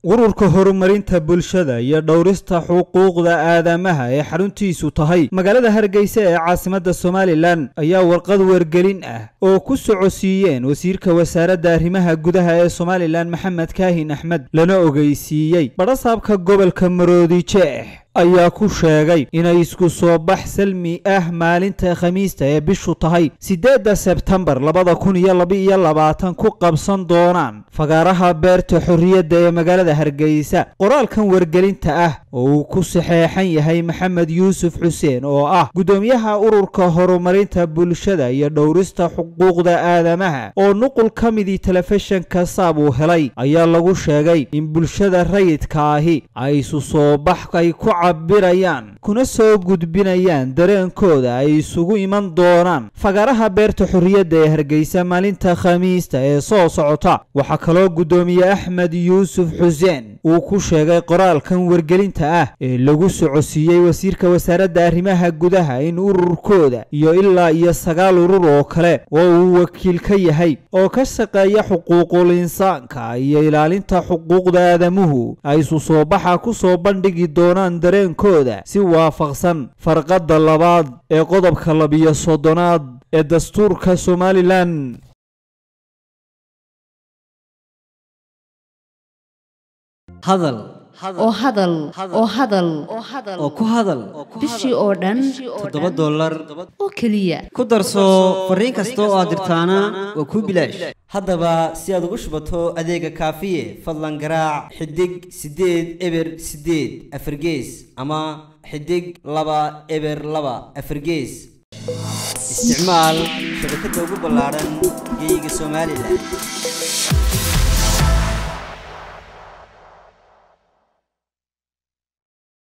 ururka horumarinta bulshada iyo dhowrista xuquuqda aadamaha ee xaruntiisu tahay magaalada hargeysa ee caasimadda somalilan ayaa warqad wargelin ah oo ku socodsiiyeen wasiirka wasaaradda arrimaha gudaha ee somalilan maxamed kaahin axmed lana ogeysiiyey badhasaabka gobolka maroodi jeex ayaa ku sheegay inay isku soo bax salmi ah maalinta khamiista ee bishu tahay siddeedda sebtembar labada kun iyo laba-iyo labaatan ku qabsan doonaan fagaaraha beerta xorriyadda ee magaalada hargeysa qoraalkan wargelinta ah oo uu ku saxeexan yahay maxamed yuusuf xuseen oo ah guddoomiyaha ururka horumarinta bulshada iyo dhowrista xuquuqda aadamaha oo nuqul ka midii telefishinka saab uu helay ayaa lagu sheegay in bulshada rayidka ahi ay isu soo bax ay ku cabirayaan kuna soo gudbinayaan dareenkooda ay isugu iman doonaan fagaaraha beerta xorriyadda ee hargeysa maalinta khamiista ee soo socota waxaa kaloo guddoomiye axmed yuusuf xuseen uu ku sheegay qoraalkan wargelinta ah ee lagu socodsiiyey wasiirka wasaaradda arrimaha gudaha in ururkooda iyo ilaa iyo sagaal urur oo kale oo uu wakiil ka yahay oo ka shaqeeya xuquuqul insaanka iyo ilaalinta xuquuqda aadamuhu ay isu soo baxa ku soo bandhigi doonaan dareenkooda si waafaqsan farqadda labaad ee qodobka labiyo soddonaad ee dastuurka somalilan hadal oo hadal oo hadal oo ku hadal bishii oo dhan toddoba dollar oo keliya ku darso fariin kasta oo aad dirtaana waa kuu bilaash haddaba si aad ugu shubato adeega kaafiye fadlan garaac xidig siddeed eber siddeed afargees ama xidig laba eber laba afargees isticmaal shabakadda ugu ballaadhan geeyiga somalilan